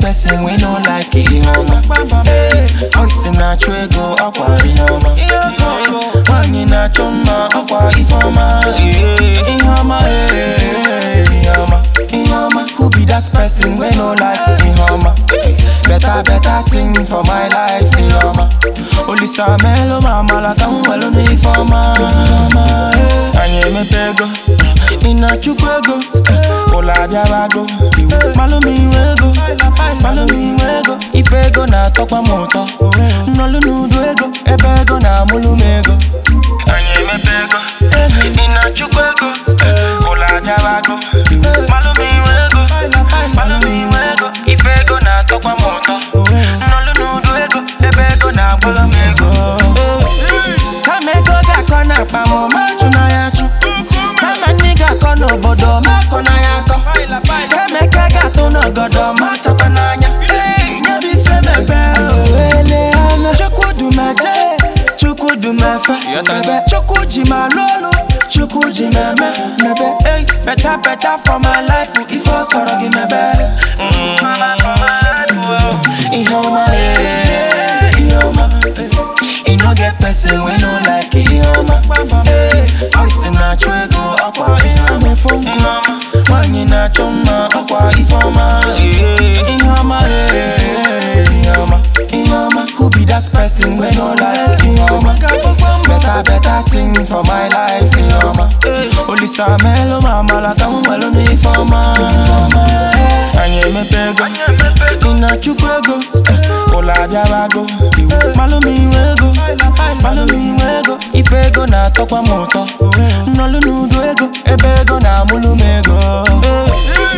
person we no like ihe ọma Oisi na-achụ ego ọkwa ihe ọma Nwanyị na-achọ mma ọkwa ife ọma Ihe ọma ihe ọma ihe ọma Who be that person we no like ihe ọma Better better thing for my life ihe ọma Olisa melo ma amala ka m welu n'ife ọma Anyị emepe ego ị na-achụkwa ego ụlọ abịabago malụ m inwe ego malụ m inwe ego ife ego na-atọkwa m ụtọ nnọlụ n'udo ego ebe ego na-amụlụ m ego anyị emepe ego ị na-achụkwa ego ụlọ abịabago malụ m inwe ego malụ m inwe ego ife ego na-atọkwa m ụtọ nnọlụ n'udo ego ebe ego na-agbalụ m ego kama ego ga-akọ n'akpa m ma chụ na ya chụ kama nne ga-akọ n'obodo ma akọ na ya akọ kama eke ga-atụ n'ọgọdọ ma chọkọ n'anya nye bụ ife mebe owele anya chukwudumeje chukwudumefe chukwu ji ma lụ olu chukwu ji meme mebe ei beta beta for my life ife ọ sọrọ gị mebe ihe ọma eh, ihe ọma e no get person we no like ihe ọma Oisi na-achụ ego ọkwa ihe ọma efu nkụ Nwanyị na-achọ mma ọkwa ife ọma Ihe ọma ihe ọma ihe ọma Who be that person we no like ihe ọma Better better thing for my life ihe ọma Olisa melo ma amala ka m welu n'ife ọma Anyị emepe ego ị na-achụkwa ego ụlọ abịabago malụ m inwe ego malụ m inwe ego ife ego na-atọkwa m ụtọ nnọlụ n'udo ego ebe ego na-amụlụ m ego